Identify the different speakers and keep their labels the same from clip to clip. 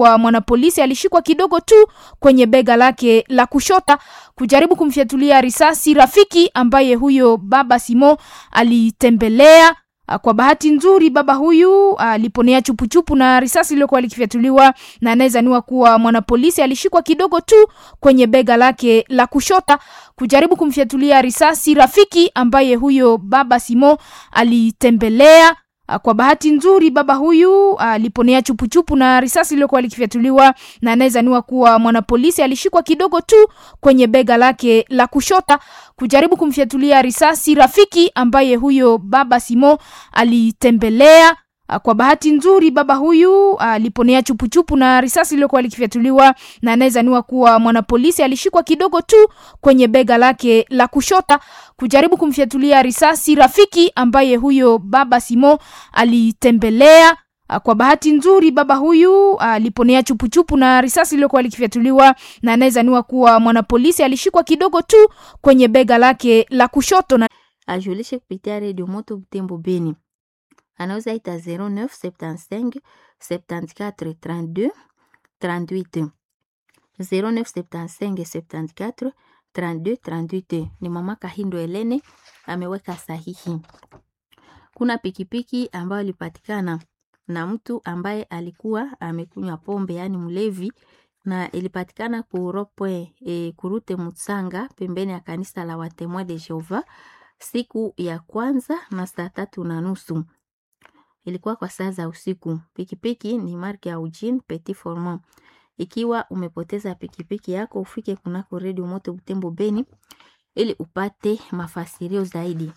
Speaker 1: wa mwanapolisi alishikwa kidogo tu kwenye bega lake la kushota kujaribu kumfyatulia risasi rafiki ambaye huyo baba Simo alitembelea. Kwa bahati nzuri baba huyu aliponea chupuchupu na risasi iliyokuwa likifyatuliwa na anayezaniwa kuwa mwanapolisi alishikwa kidogo tu kwenye bega lake la kushota kujaribu kumfyatulia risasi rafiki ambaye huyo baba Simo alitembelea. Kwa bahati nzuri baba huyu aliponea chupuchupu na risasi iliyokuwa likifyatuliwa na anayezaniwa kuwa mwanapolisi alishikwa kidogo tu kwenye bega lake la kushota kujaribu kumfyatulia risasi rafiki ambaye huyo baba Simo alitembelea. Kwa bahati nzuri baba huyu aliponea chupuchupu na risasi iliyokuwa likifyatuliwa na anayezaniwa kuwa mwanapolisi alishikwa kidogo tu kwenye bega lake la kushota kujaribu kumfyatulia risasi rafiki ambaye huyo baba Simo alitembelea. Kwa bahati nzuri baba huyu aliponea chupuchupu na risasi iliyokuwa likifyatuliwa na anayezaniwa kuwa mwanapolisi alishikwa kidogo tu kwenye bega lake la kushoto na
Speaker 2: ajulishe kupitia redio Moto Butembo Beni anaweza ita 09 75 74 32 38 09 75 74 32 38. Ni mama Kahindo Elene ameweka sahihi. Kuna pikipiki ambayo ilipatikana na mtu ambaye alikuwa amekunywa pombe, yaani mlevi, na ilipatikana kuropwe e, kurute Mutsanga pembeni ya kanisa la Watemoin de Jehova siku ya kwanza na saa tatu na nusu ilikuwa kwa saa za usiku. Pikipiki ni marke ya Eugene Petit Formant. Ikiwa umepoteza pikipiki yako, ufike kunako redio Moto Butembo Beni ili upate mafasirio zaidi.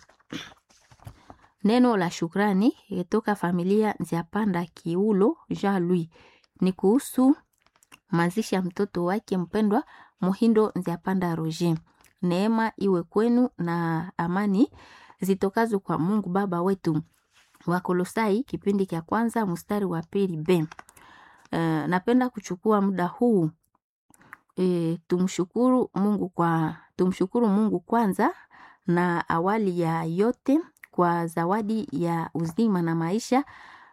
Speaker 2: Neno la shukrani toka familia Nziapanda Kiulo Jean Louis ni kuhusu mazishi ya mtoto wake mpendwa Muhindo Nziapanda Roger. Neema iwe kwenu na amani zitokazo kwa Mungu Baba wetu. Wakolosai kipindi cha kwanza mstari wa pili b. Uh, napenda kuchukua muda huu e, tumshukuru Mungu kwa tumshukuru Mungu kwanza na awali ya yote kwa zawadi ya uzima na maisha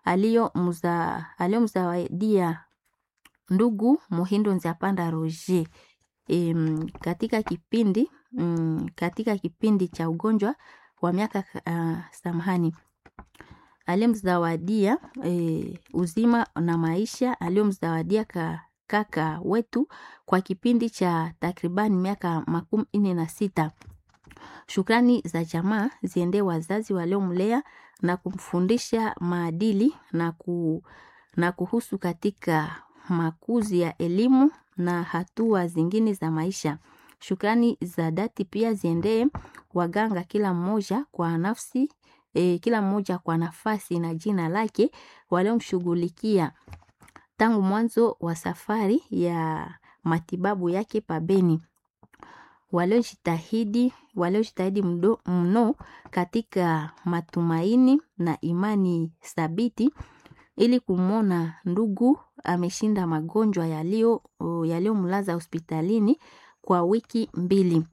Speaker 2: aliyomzawadia ndugu Muhindo Nziapanda Roger e, katika kipindi mm, katika kipindi cha ugonjwa wa miaka uh, samahani aliyemzawadia e, uzima na maisha aliyomzawadia ka, kaka wetu kwa kipindi cha takribani miaka makumi nne na sita. Shukrani za jamaa ziendee wazazi waliomlea na kumfundisha maadili na, ku, na kuhusu katika makuzi ya elimu na hatua zingine za maisha. Shukrani za dhati pia ziendee waganga kila mmoja kwa nafsi e, kila mmoja kwa nafasi na jina lake waliomshughulikia tangu mwanzo wa safari ya matibabu yake pabeni, waliojitahidi waliojitahidi mno katika matumaini na imani thabiti ili kumwona ndugu ameshinda magonjwa yaliyo yaliyomlaza hospitalini kwa wiki mbili.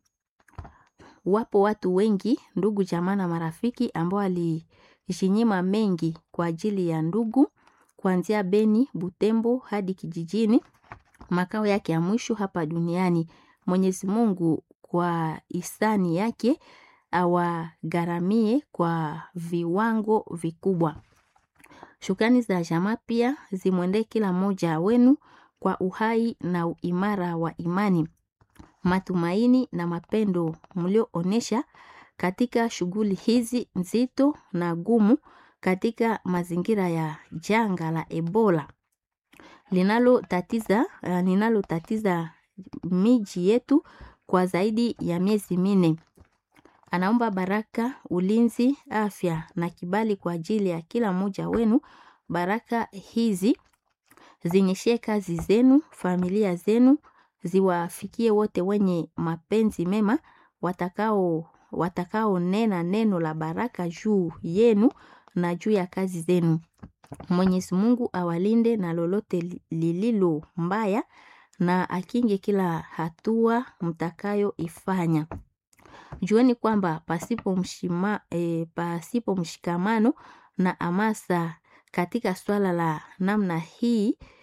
Speaker 2: Wapo watu wengi ndugu jamaa na marafiki ambao walijinyima mengi kwa ajili ya ndugu, kuanzia Beni, Butembo hadi kijijini, makao yake ya mwisho hapa duniani. Mwenyezi Mungu kwa hisani yake awagharamie kwa viwango vikubwa. Shukrani za jamaa pia zimwendee kila mmoja wenu kwa uhai na uimara wa imani matumaini na mapendo mlioonesha katika shughuli hizi nzito na gumu katika mazingira ya janga la Ebola linalotatiza uh, linalotatiza miji yetu kwa zaidi ya miezi minne. Anaomba baraka, ulinzi, afya na kibali kwa ajili ya kila mmoja wenu. Baraka hizi zinyeshee kazi zenu, familia zenu ziwafikie wote wenye mapenzi mema watakao watakaonena neno la baraka juu yenu na juu ya kazi zenu. Mwenyezi Mungu awalinde na lolote lililo mbaya na akinge kila hatua mtakayoifanya. Jueni kwamba pasipo mshima, e, pasipo mshikamano na amasa katika swala la namna hii